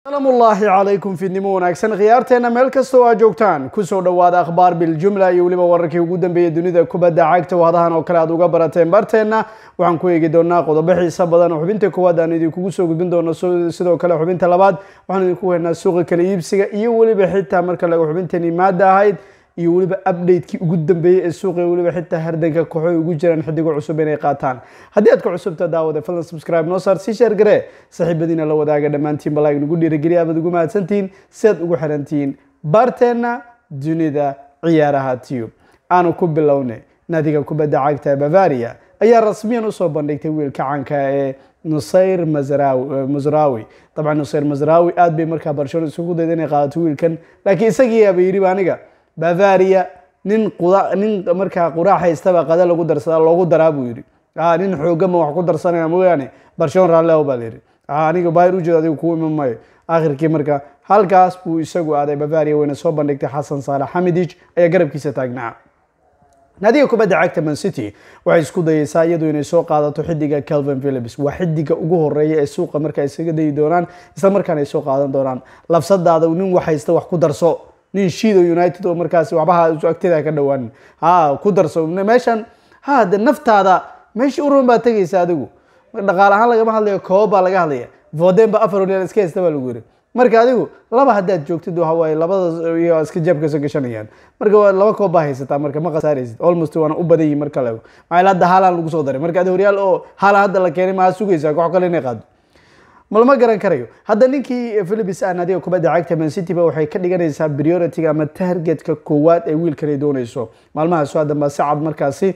asalaamu ullaahi calaykum fiidnimo wanaagsan khiyaarteena meel kasta oo aad joogtaan kusoo dhowaada akhbaar biljumla iyo weliba wararkii ugu dambeeyay dunida kubadda cagta wadahan oo kale aad uga barateen barteenna waxaan ku eegi doonaa qodobo xiisa badan oo xubinta koowaad aan idinkugu soo gudbin doono sidoo kale xubinta labaad waxaan idinku weynaa suuqa kala iibsiga iyo weliba xitaa marka laga xubintani maada ahayd iyo weliba update-kii ugu dambeeyey ee suuqa weliba xitaa hardanka kooxoy ugu jiraan xidigo cusub inay qaataan haddii aad ka cusubta daawada fadlan subscribe noo saar sii sheer garee saaxiibadiina la wadaaga dhammaantiin balaa nagu dhiirigeliya abaad ugu mahadsantihiin si aad ugu xirantihiin baarteenna dunida ciyaaraha tube aanu ku bilownay naadiga kubadda cagta bavaria ayaa rasmiyan usoo bandhigtay wiilka canka ee nusayr masrawi dabcan nusayr masrawi aad bay markaa barcelona isugu dayda inay qaadato wiilkan laakiin isagiiaba yidhi aniga bavaria nin nin markaa quraac haystaba qada lagu darsada loogu daraa buu yidhi nin xoogama wax ku darsanaya mooyaane barcelona raalleho baa layidhi aniga bayr ujeed adigu kuu iman maayo akhirkii marka halkaas buu isagu aaday bavaria wayna soo bandhigtay xasan saalax xamidij ayaa garabkiisa taagnaa naadiga kubadda cagta man city waxay isku dayeysaa iyadu inay soo qaadato xidiga calvin philips waa xidiga ugu horeeya ee suuqa marka isaga dayi doonaan isla markaana ay soo qaadan doonaan labsadaada nin wax haysta wax ku darso nin shido united oo markaas waxbaha agteeda ka dhawaan ha ku darso meeshan ha de naftaada meesha uruban baa tegaysa adigu dhaqaale ahaan lagama hadlayo koob baa laga hadlaya voden ba afar horyal iska haysta baa lagu yiri marka adigu laba haddaad joogtid waxa waaye labada iyo iska jeebka soo gashanayaan marka laba koob baa haysataa marka ma khasaaraysid almost waana u badan yihin marka lago maxaa hadda haalan lagu soo daray marka adi horyaal oo haalan hadda la keenay maa sugaysaa koox kale inay qaado malama garan karayo hadda ninkii philips ah naadiga kubadda cagta man city ba waxay ka dhiganaysaa priority ama targetka koowaad ee wiilkan ay doonayso maalmaha soo hadan baa si cad markaasi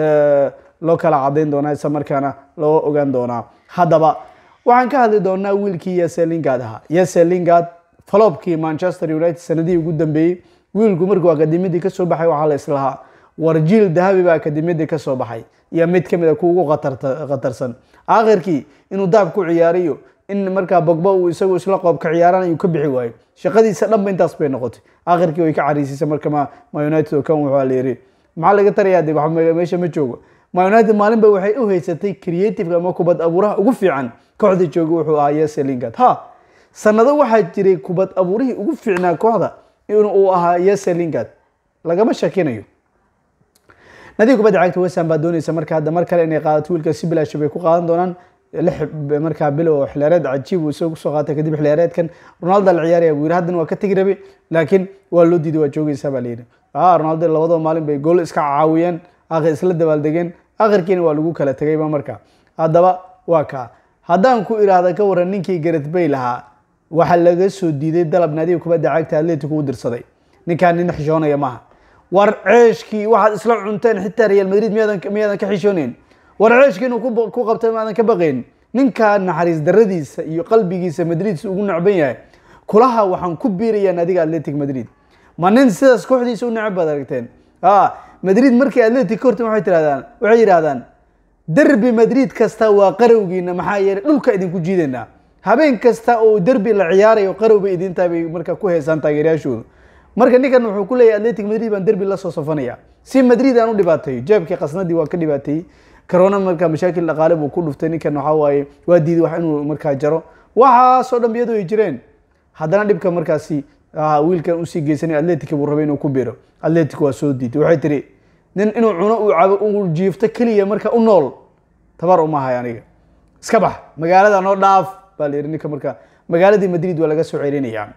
loo kala cadayn doonaa isla markaana loo ogaan doonaa haddaba waxaan ka hadli doonaa wiilkii yese lingard ahaa yese lingard falobkii manchester united sanadihii ugu dambeeyey wiilku markuu akademiyadii kasoo baxay waxaa la islahaa warjiil dahabi baa akademiyadii kasoo baxay iyo mid kamid a ku ugu khatarsan aakhirkii inuu daab ku ciyaariyo in markaa bogba uu isagu isla qoob ka ciyaaran ayuu ka bixi waayo shaqadiisa dhanba intaas bay noqotay aakhirkii way ka cariisiisay marka ma united oo kan wuxuu la yiri maxaa laga tarayaa de meesha ma joogo ma united maalinba waxay u haysatay creative ama kubad abuuraha ugu fiican kooxda jooga wuxuu ahaa yese lingard ha sanado waxaa jiray kubad abuurihii ugu fiicnaa kooxda in uu ahaa yese lingard lagama shakinayo nadiga kubadda cagta westham baa doonaysa marka hadda mar kale inay qaadato wiilka si bilaasha bay ku qaadan doonaan lix markaa bilow xiliyaareed cajiib uu isagu kusoo qaatay kadib xiliyaareedkan ronaldo la ciyaaraya buu yiri haddana waa ka tegi rabe laakiin waa loo diiday waa joogaysaa baa layidhi ronaldo labadaba maalin bay gool iska caawiyeen akhir isla dabaaldegeen akhirkiina waa lagu kala tegayba marka haddaba waa kaa haddaan ku iraahda ka waran ninkii gareth bay lahaa waxaa laga soo diiday dalab naadiga kubadda cagta atletico u dirsaday ninkaan nin xishoonaya maaha war ceeshkii waxaad isla cunteen xitaa real madrid miyaadan ka xishooneyn war ceeshkii inuu ku qabtay maadan ka baqayn ninkaa naxariis daradiisa iyo qalbigiisa madrid ugu nacban yahay kulaha waxaan ku biirayaa naadiga atletic madrid ma nin sidaas kooxdiisa u necab baad aragteen madrid markay atletic ka hortan waay tirahdaan waxay yidhahdaan derbi madrid kasta waa qarowgiina maxaa yeelay dhulka idinku jiidaynaa habeen kasta oo derbi la ciyaarayo qarow bay idintaa bay marka ku heysaan taageerayaashooda marka ninkan wuxuu ku leeyahy atletic madrid baan derbi lasoo safanaya si madrid aan u dhibaateeyo jeebkii qasnadii waa ka dhibaateeyey corona marka mashaakil dhaqaale buu ku dhuftay ninkan waxaa waaye waa diiday wax inuu markaa jaro waxaasoo dhan biyadu ay jireen haddana dhibka markaasi wiilkan usii geysanay atletic buu rabay inuu ku biro atletic waa soo diiday waxay tiri nin inuu cuno uu cabo uu jiifto keliya marka u nool tabar uma hay aniga iska bax magaalada noo dhaaf baa la yidhi ninka marka magaaladii madrid waa laga soo celinaya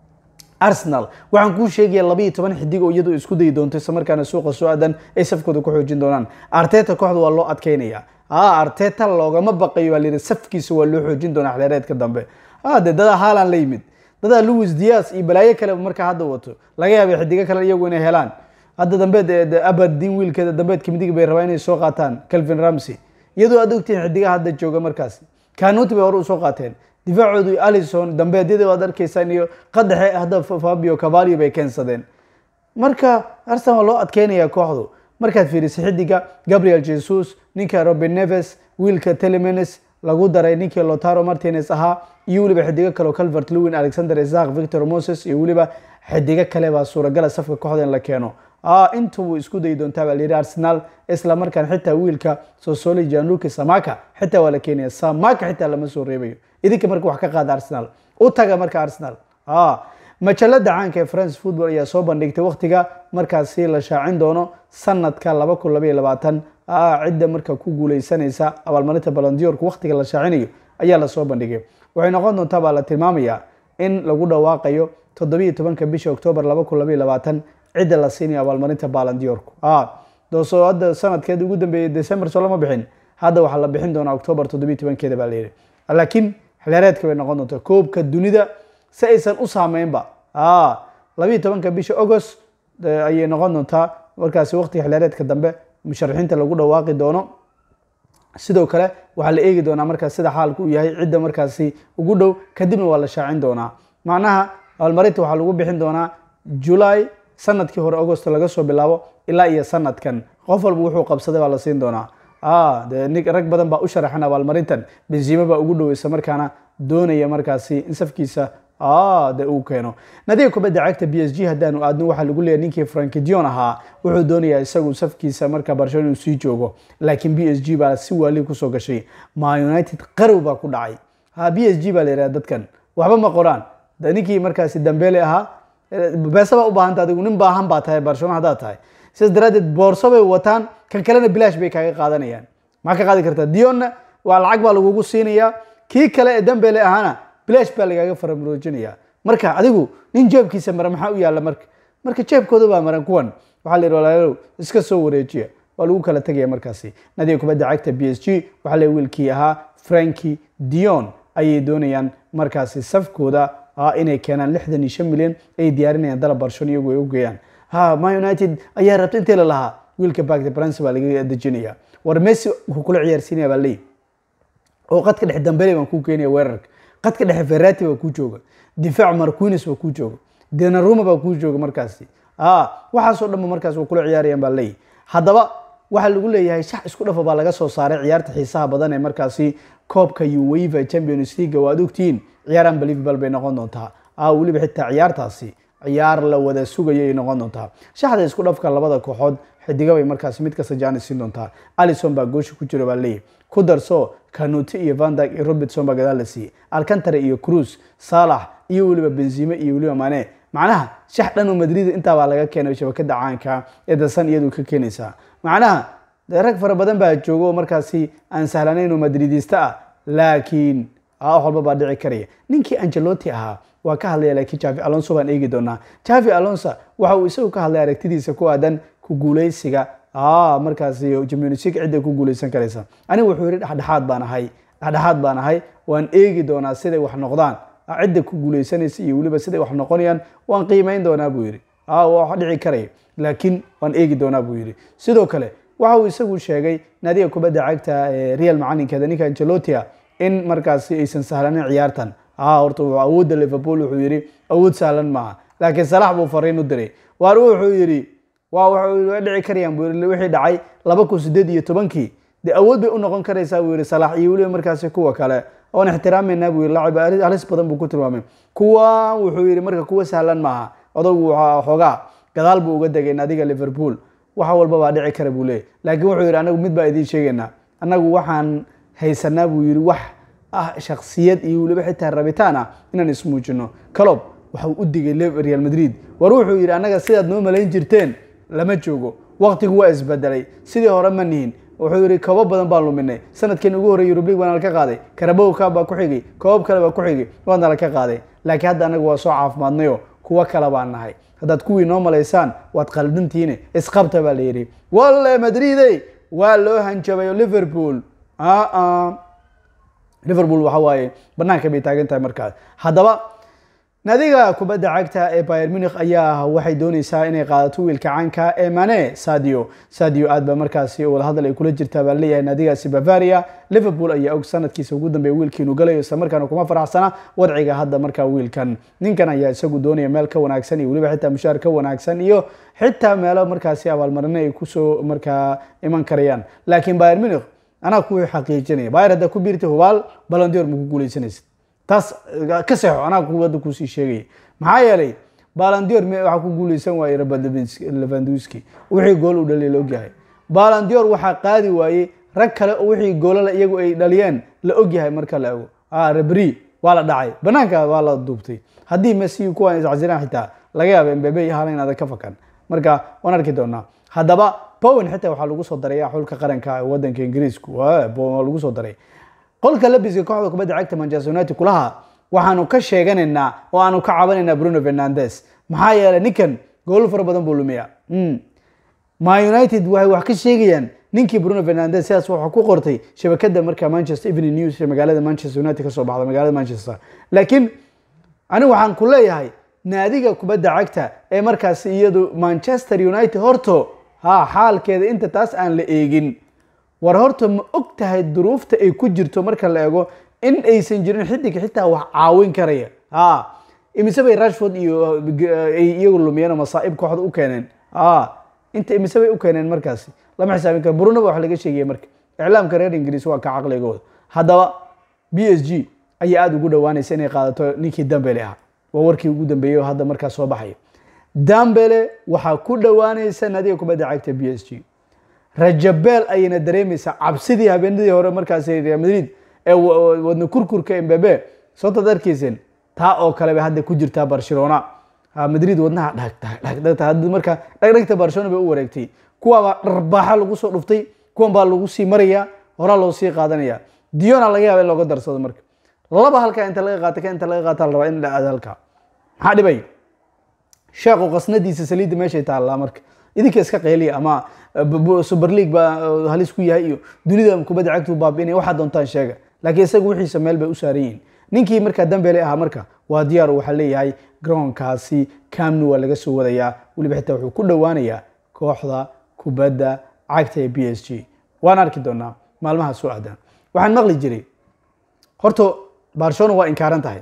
arsenal waxaan kuu sheegaya labaiyo toban xidig oo iyadu isku dayi doonto isla markaana suuqa soo aadan ay safkooda ku xoojin doonaan arteta kooxda waa loo adkeynaya arteta loogama baqayo baa layidhi safkiisa waa loo xoojin doonaa xilaareedka dambe de dadaa haalan la yimid dadaa louis dias iyo balaayo kale markaa hadda wato laga yaabay xidigo kale iyagu inay helaan hadda dambeed aberdin wiilkeeda dambeedka midig bay rabaa inay soo qaataan calvin ramsey iyadoo aad ogtihiin xidigaha hadda jooga markaasi kanuti bay hore usoo qaateen difaacoodu alison dambeedyada waad arkaysaan iyo qadaxe hadda fabio cavalio bay keensadeen marka arsenal waa loo adkeynaya kooxdu markaad fiirisay xidiga gabriel jesus ninka robin neves wiilka telemenes lagu daray ninkii lotaro martinez ahaa iyo weliba xidigo kale oo calvert lewin alexander isaq victor moses iyo weliba xidigo kale baa suuragala safka kooxda in la keeno intuu isku dayi doontaa baa layidhi arsenal isla markaan xitaa wiilka sosoli janluki samaka xitaa waa la keenaya samaka xitaa lama soo reebayo idinka marka wax ka qaada arsenal u taga marka arsenal majalada caanka ee france football ayaa soo bandhigtay waktiga markaasi la shaacin doono sanadka laba kun labaiyo labaatan cidda marka ku guuleysanaysa abaalmarinta balandiyorka waktiga la shaacinayo ayaa lasoo bandhigay waxay noqon doontaa baa la tilmaamaya in lagu dhawaaqayo toddobiiyo tobanka bisha octoobar laba kun labaiyo labaatan cidda la siinayo abaalmarinta balandiyorku doosoo hadda sanadkeed ugu dambeeyey december soo lama bixin hadda waxaa la bixin doonaa octoobar toddobiiyo tobankeeda baa layidhi laakiin xilyareedka bay noqon doontaa koobka dunida si aysan u saameynba labiiyo tobanka bisha agost ayay noqon doontaa markaasi waqtiga xilyareedka dambe musharaxiinta lagu dhawaaqi doono sidoo kale waxaa la eegi doonaa markaas sida xaalku uu yahay cidda markaasi ugu dhow kadibna waa la shaacin doonaa macnaha abaalmarinta waxaa lagu bixin doonaa julay sanadkii hore agost laga soo bilaabo ilaa iyo sanadkan qof walba wuxuu qabsaday baa la siin doonaa de nin rag badan baa u sharaxan abaalmarintan benzima baa ugu dhow isla markaana doonaya markaasi in safkiisa de uu keeno nadiga kubadda cagta b s g haddaanu aadno waxaa lagu leeyahy ninkii frankidion ahaa wuxuu doonayaa isagu safkiisa marka barcelona inuu sii joogo laakiin b s g baa si waali kusoo gashay ma united qarow baa ku dhacay ha b s g baa la yidhaha dadkan waxba ma qoraan ninkii markaasi dambele ahaa beesa baa u baahanta adigu nin baahan baa tahay barcelona haddaad tahay sidaas daraaddeed boorso bay wataan kan kalena bilaash bay kaaga qaadanayaan maxaa ka qaadi kartaa dionna waa lacag baa lagugu siinayaa kii kale ee dambele ahaana bilaash baa lagaaga faramuroojinaya marka adigu nin jeebkiisa mara maxaa u yaalla marka marka jeebkooda baa maran kuwan waxaa la yidhi walaalow iska soo wareejiya waa lagu kala tegaya markaasi nadiga kubadda cagta b s g waxaa le wiilkii ahaa franki dion ayay doonayaan markaasi safkooda inay keenaan lixdan iyo shan milyan ay diyaarinayaan dalab barshon iyagu ay u geeyaan ha ma united ayaa rabta intii la lahaa wiilka bagde brance baa laga dejinaya war messi wuxuu kula ciyaarsiinaya baa leey oo qadka dhexe dambele baan kuu keenaya weerarka qadka dhexe ferrati baa kuu jooga difaac marquines baa kuu jooga denaruma baa kuu jooga markaasi waxaasoo dhanba markaas waa kula ciyaarayaan baa leeyahy haddaba waxaa lagu leeyahay shax isku dhafa baa laga soo saaray ciyaarta xiisaha badan ee markaasi koobka uweva champions league waad ogtihiin ciyaar unbelievable bay noqon doontaa weliba xitaa ciyaartaasi ciyaar la wada sugayo ay noqon doontaa shaxda isku dhafka labada kooxood xidiga bay markaasi mid kasta jaanis siin doontaa alison baa goosha ku jira baa leeyahy ku darso kanuti iyo vandag iyo robertson baa gadaal la siiyey alcantare iyo cruz salax iyo weliba benzime iyo weliba mane macnaha shax dhan oo madrid intaa baa laga keenay shabakada caanka ee dasan iyadu ka keenaysaa macnaha dee rag fara badan baa jooga oo markaasi aan sahlanayn oo madridista ah laakiin wax walba baa dhici karaya ninkii angeloti ahaa waa ka hadlaya laakiin javi alonso baan eegi doonaa javi alonso waxa uu isagu ka hadlay aragtidiisa ku aadan ku guuleysiga markaasi jimnusig cidda ku guuleysan karaysa anigu wuxuu yihi dhexdhexaad baan ahay dhexdhexaad baan ahay waan eegi doonaa siday wax noqdaan cidda ku guuleysanaysa iyo weliba siday wax noqonayaan waan qiimeyn doonaa buu yihi wax dhici karaya laakiin waan eegi doonaa buu yihi sidoo kale waxa uu isagu sheegay naadiga kubadda cagta real macalinkeeda ninka angelotia in markaasi aysan sahlanin ciyaartan horta awoodda liverpool wuxuu yihi awood sahlan maaha laakiin salax buu fariin u diray waar wuxuu yihi waa dhici karayaan buu yii wixii dhacay laba kun sideed iyo tobankii dee awood bay u noqon karaysaa buu yihi salax iyo weliba markaasi kuwa kale oon ixtiraameynaa buu yihi lacib halis badan buu ku tilmaamay kuwa wuxuu yihi marka kuwa sahlan maaha odagu xoogaa gadaal buu uga degay naadiga liverpool wax walba baa dhici kara buu leeyay laakiin wuxuu yihi anagu mid baa idiin sheegaynaa annagu waxaan haysanaa buu yihi wax ah shaksiyad iyo weliba xitaa rabitaan ah inaan ismuujino calob waxau u digay real madrid war wuxuu yihi annaga sidaad noo malayn jirteen lama joogo waqtigu waa isbedelay sidii hore ma nihin wuxuu yihi koobo badan baan luminay sanadkeen ugu horrey yurub league waa nala ka qaaday karabow kaab baa ku xigay koobab kale baa ku xigay waa nala ka qaaday laakiin hadda annaga waa soo caafimaadnayo kuwo kale baan nahay haddaad kuwii noo malaysaan waad qaldantiine isqabta baa la yidhi walle madridey waa loo hanjabayo liverpool liverpool waxa waaye banaanka bay taagan tahay markaas haddaba naadiga kubadda cagta ee bayer munich ayaa waxay dooneysaa inay qaadato wiilka caanka ee mane sadio sadio aad ba markaasi wadahadal ay kula jirtaa baa leeyahay naadigaasi bavaria liverpool ayaa og sanadkiisa ugu dambeeya wiilkiinu galayo isla markaana kuma faraxsana wadciga hadda markaa wiilkan ninkan ayaa isagu doonaya meel ka wanaagsan iyo weliba xitaa mushaar ka wanaagsan iyo xitaa meelo markaasi abaalmarino ay kusoo markaa iman karayaan laakiin bayer munich anaa ku xaqiijinaya bayer haddaa ku biirtay hubaal balandior ma ku guuleysanaysid taas ka seexo anaa kuwadda kuusii sheegaya maxaa yeelay balandior waxaa ku guuleysan waayey levanduski wixii gool u dhaliya la ogyahay balandior waxaa qaadi waayey rag kale oo wixii goolala iyagu ay dhaliyeen la ogyahay marka la ego rebri waa la dhacay banaanka waa la duubtay haddii messi kuwan iscasiraan xitaa laga yaaba mbebe iyo haalan inaada ka fakan marka waan arki doonaa haddaba bowen xitaa waxaa lagu soo daraya xulka qaranka ee wadanka ingiriisku bowen waa lagu soo daray qolka labiska kooxda kubadda cagta manchester united kulaha waxaanu ka sheeganaynaa oo aanu ka cabanaynaa bruno fernandes maxaa yeelay ninkan goolo fara badan buu lumiya ma united waxay wax ka sheegayaan ninkii bruno fernandes sidaas waxaa ku qortay shabakada markaa manchester evening news ee magaalada manchester united kasoo baxda magaalada manchester laakiin anigu waxaan ku leeyahay naadiga kubadda cagta ee markaas iyadu manchester united horto ha xaalkeeda inta taas aan la eegin war horta ma og tahay duruufta ay ku jirto marka la eego in aysan jirin xidig xitaa wax caawin karaya ha imise bay rashford iyo ay iyagu lumiyeen oo masaa'ib kooxda u keeneen ha inta imise bay u keeneen markaasi lama xisaabin karo brunaba wax laga sheegaya marka iclaamka reer ingiriis waa ka caqligooda haddaba b s g ayaa aada ugu dhawaanaysa inay qaadato ninkii dambele ah waa warkii ugu dambeeyey oo hadda markaas soo baxaya dambele waxaa ku dhawaanaysa naadiga kubadda cagta b s g rajabeel ayayna dareemaysaa cabsidii habeenadii hore markaas real madrid ee wadna kurkurka embebe soontaad arkayseen taa oo kale bay hadda ku jirtaa barcelona madrid wadnaha dhagdhagdhagta marka dhagdhagta barcelona bay u wareegtay kuwaabaa dharbaaxa lagu soo dhuftay kuwan baa lagu sii maraya horaa loo sii qaadanaya diona laga yaaba in looga darsado marka laba halkaa inta laga qaata ka inta laga qaata la rabaa in la aado halkaa maxaa dhibay sheekhu qasnadiisa saliidda meeshay taallaa marka idinka iska qeyliya ama super league baa halis ku yahay iyo dunida kubadda cagtu baabiinaya waxaa doontaan sheega laakiin isaga wixiisa meel bay u saaran yihiin ninkii markaa dambele ahaa marka waa diyaar waxaa leeyahay garoonkaasi camni waa laga soo wadayaa weliba xitaa wuxuu ku dhowaanayaa kooxda kubadda cagta ee b s g waan arki doonaa maalmaha soo aadan waxaan maqli jiray horta barcelona waa inkaaran tahay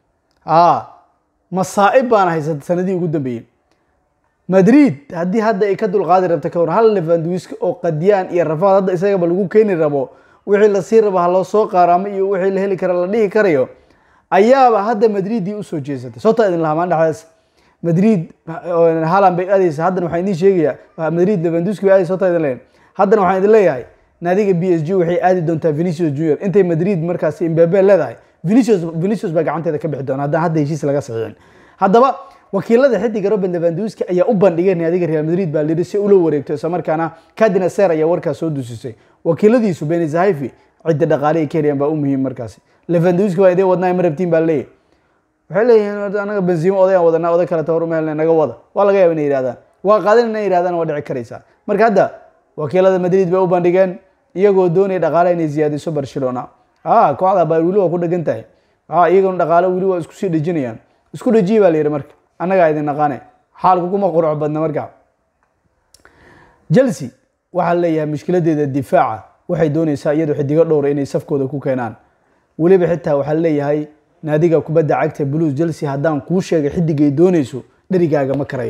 masaa'ib baana haysata sanadii ugu dambeeyey madrid haddii hadda ay ka dulqaadi rabta ka hor hal levanduiska oo qadiyaan iyo rafaad hadda isagaba lagu keeni rabo wixii lasii rabo ha loo soo qaaraamo iyo wixii la heli kara la dhihi karayo ayaaba hadda madridii usoo jeesatay soota idin lahamaan dhexdaas madrid halan bay aadaysa haddana waxaan idiin sheegayaa madrid levanduski bay aadaysa soota idin leeyahay haddana waxaan idin leeyahay naadiga b s g waxay aadi doontaa venicius junior intay madrid markaas imbebe leedahay venicius venicius baa gacanteeda ka bixi doona haddana hadda heshiis laga saxiixin haddaba wakiilada xidiga robert levanduski ayaa u bandhigay naadiga real madrid baa liri si ula wareegto isla markaana kadina ser ayaa warkaas soo dusisay wakiiladiisu benizahaifi cidda dhaqaale ay ka heliyaan baa u muhiim markaasi levanduski waa idin wadnaa ma rabtiin baa leeyahy waxay leeyihiin anaga benzimo odayaan wadanaa oday kale tawar uma helna naga wada waa laga yaaba inay yidhahdaan waa qaadan inay yidhahdaan waa dhici karaysaa marka hadda wakiilada madrid bay u bandhigeen iyagoo doonaya dhaqaale inay ziyaadiso barcelona kooxda baa weli waa ku dhegan tahay iyagona dhaqaale weli waa isku sii dhejinayaan isku dhejiye baa la yidhi marka annagaa idin naqaane xaalku kuma qurux badna marka chelsea waxaa leeyahay mushkiladeeda difaaca waxay doonaysaa iyadoo xidigo dhowra inay safkooda ku keenaan weliba xitaa waxaa leeyahay naadiga kubadda cagta blues chelsea haddaan kuu sheegay xidigay doonayso dherigaaga ma karayo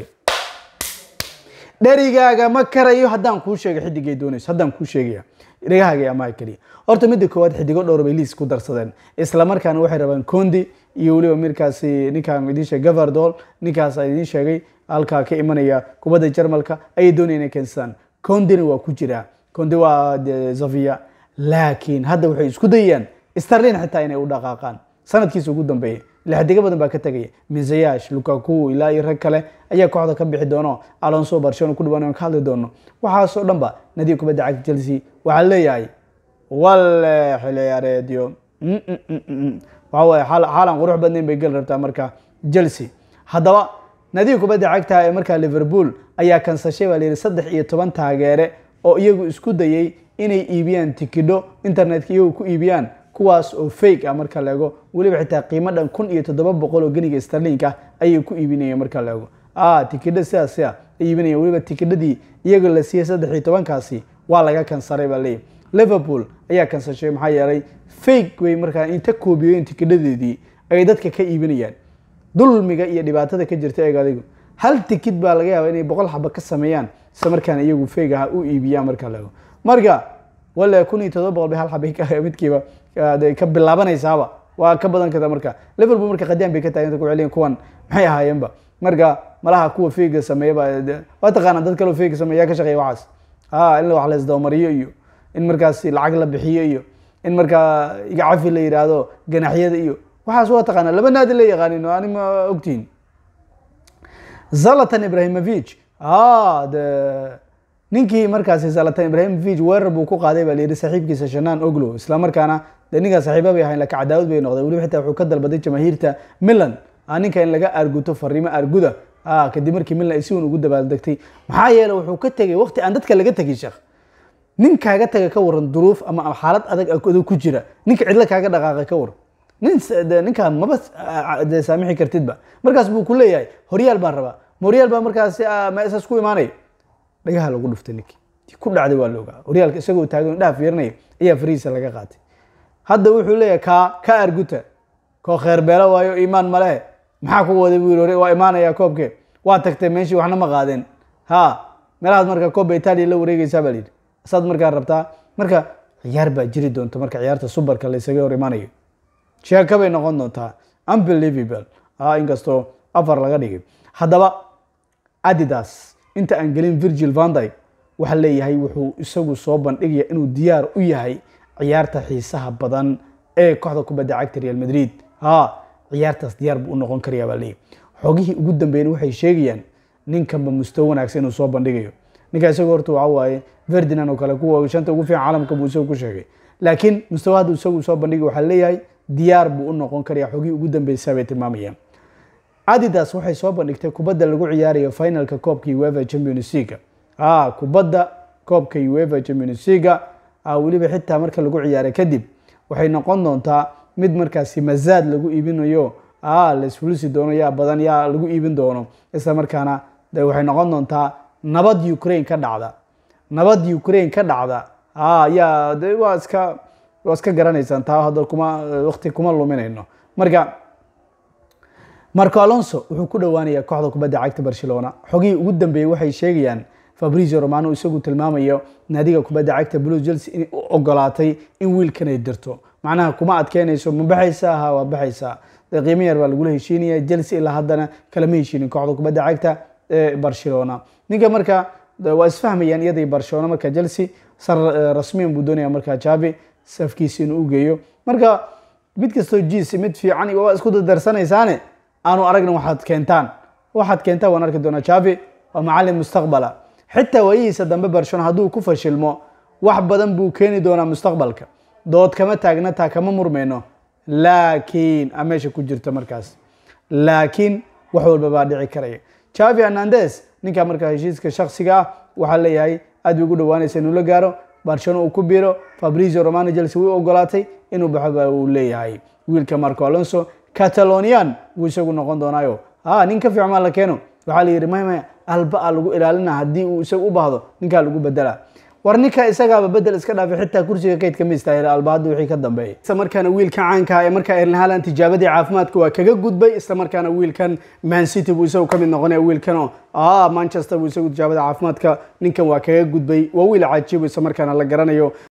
dherigaaga ma karayo haddaan kuu sheegay xidigay doonayso haddaan kuu sheegaya dhegahaaga amaha keliya horta midda koowaad xidigo dhowr bay liis ku darsadeen isla markaana waxay rabaan condi iyo weliba markaasi ninkaan idiin sheegay gavardol ninkaas idiin sheegay halkaa ka imanaya kubadda jarmalka ayay doonaya inay keensadaan condina waa ku jiraa condi waa zavia laakiin hadda waxay isku dayayaan starlin xitaa inay u dhaqaaqaan sanadkiisa ugu dambeeyay lixdigo badan baa ka tegaya mizayash lukaku ilaa iyo rag kale ayaa kooxda ka bixi doono alonso barcelona ku dhawaan ka hadli doono waxaasoo dhan ba nadiga kubadda cagta chelsea waxaa leeyahay wale xiliyaareedyo waxa weye xaalan qurux badnayn bay geli rabtaa marka chelsea haddaba nadiga kubadda cagta ee markaa liverpool ayaa kansashay baa layidhi saddex iyo toban taageere oo iyagu isku dayay inay iibiyaan tikidho internetka iyagu ku iibiyaan kuwaas oo fake ah marka la ego weliba xitaa qiimo dhan kun iyo toddoba boqol oo geniga starlinka ayay ku iibinayeen marka la ego tikidho sidaas a ay iibinayeen weliba tikidhadii iyaga la siiyey saddex iyo tobankaasi waa laga kansaray baa leeyahy liverpool ayaa kansashay maxaa yeelay fake way markaa inta koobiyoyen tikidhadeedii ay dadka ka iibinayaan dulmiga iyo dhibaatada ka jirta eeg adigu hal tikid baa laga yaaba inay boqol xaba ka sameeyaan isla markaana iyagu fake aha u iibiyaan marka la ego marka wale kun iyo todoba boqol bay hal xaba midkiiba ka bilaabanaysaaba waa ka badan karta marka liverpool marka qadiyaan bay ka taaganta ku celiyan kuwan maxay ahaayeenba marka malaha kuwa fega sameeyaba waa taqaana dad kaleo fega sameeya yaa ka shaqeeya waxaas a in wax la isdabamariyo iyo in markaas lacag la bixiyo iyo in markaa igacafi la yidhaahdo ganaxyada iyo waxaas waa taqaanaa laba naadi la yaqaanin oo ani ma ogtihin zalatan ibrahimovic de ninkii markaasi zalatan ibrahimovic weerar buu ku qaaday baa la yihi saaxiibkiisa shanaan oglo isla markaana de ninkaa saaxiiba bay ahayn laka cadaawad bay noqday weliba xitaa wuxuu ka dalbaday jamaahiirta milan ninka in laga arguto fariimo arguda kadib markii milan ay si wan ugu dabaaldegtay maxaa yeele wuxuu ka tegay waqti aan dadka laga tegin sheekh nin kaaga taga ka waran duruuf ama xaalad adag adag ku jira ninka cidlo kaaga dhaqaaqay ka waran nin ninkaan maba de saamixi kartidba markaas buu ku leeyahay horyaal baan rabaa ma horyaal baa markaasi meesaas ku imaanaya dhagaha lagu dhuftay ninkii ku dhacday waa la ogaa horyaalka isagoo taagan dhaha fiirinaya ayaa farihiisa laga qaatay hadda wuxuu leeyahay kaa ka arguta koo kheerbeelo waayo iimaan male maxaa ku waday buu yiri waa imaanaya koobkee waa tagtay meeshii waxna ma qaadeen ha meelahaad marka koobba itaaliya la wareegeysaa baa layidhi saad markaa rabtaa marka ciyaar baa jiri doonta marka ciyaarta subarka la isaga hor imaanayo sheeka bay noqon doontaa unbelievable inkastoo afar laga dhigay haddaba adidas inta aan gelin virgil vandyg waxaa leeyahay wuxuu isagu soo bandhigaya inuu diyaar u yahay ciyaarta xiisaha badan ee kooxda kubadda cagta real madrid ha ciyaartaas diyaar buu u noqon karayaa baa leeyahy xogihii ugu dambeeyna waxay sheegayaan ninkanba mustawo wanaagsan inuu soo bandhigayo ninka isagu horta waxa waaye ferdinand oo kale kuwa shanta ugu fiican caalamka buu isagu ku sheegay laakiin mustawa haddu isagu soo bandhigay waxaa leeyahay diyaar buu u noqon karaya xogihii ugu dambeysa bay tilmaamayaan adidas waxay soo bandhigtay kubadda lagu ciyaarayo finalka koobka uefa champions leaga a kubadda koobka uefa champions leaga weliba xitaa marka lagu ciyaaray kadib waxay noqon doontaa mid markaasi mazaad lagu iibinayo laisfulisi doono yaa badan yaa lagu iibin doono isla markaana de waxay noqon doontaa nabad ukraine ka dhacda nabad ukraine ka dhacda yaa de waa iska waa iska garanaysaan taa hadda kuma waqti kuma luminayno marka marco alonso wuxuu ku dhowaanayaa kooxda kubadda cagta barcelona xogihii ugu dambeeyey waxay sheegayaan fabrizio romano isagu tilmaamayo naadiga kubadda cagta blue chelsea inay u ogolaatay in wiilkan ay dirto macnaha kuma adkeynayso ma baxaysaa ha waa baxaysaa de qiimo yar baa lagula heshiinaya chelsea ilaa haddana kalama heshiinin kooxda kubadda cagta ee barcelona ninka marka waa isfahmayaan iyadai barcelona marka chelsea sar rasmiyan buu doonaya markaa javi safkiisa inuu u geeyo marka mid kastoo jiis mid fiican waa isku dardarsanaysaane aanu aragna waxaad keentaan waxaad keentaan waan arki doonaa javi waa macalin mustaqbala xitaa waayihiisa dambe barcelona hadduu ku fashilmo wax badan buu keeni doonaa mustaqbalka dood kama taagna taa kama murmayno laakiin a meesha ku jirta markaas laakiin wax walba baa dhici karaya javi hernandes ninka markaa heshiiska shaksiga ah waxaa leeyahay aad bay ugu dhawaanaysa inuu la gaaro barcelona uu ku biiro fabrizio romano chelsea way ogolaatay inuu baxo uu leeyahay wiilka marco alonso catalonian wuu isagu noqon doonaayo ha nin ka fiican maa la keeno waxaa la yidhi maya maya alba a lagu ilaalina haddii uu isagu u baahdo ninkaa lagu bedela war ninka isagaaba bedel iska dhaafay xitaa kursiga kaydka ma istaahila alba hadda wixii ka dambeeyay isla markaana wiilka caanka ee markaa erling haaland tijaabadii caafimaadka waa kaga gudbay isla markaana wiilkan man city buu isagu ka mid noqonaya wiilkan oo ah manchester buu isagu tijaabada caafimaadka ninkan waa kaga gudbay waa wiil cajiib isla markaana la garanayo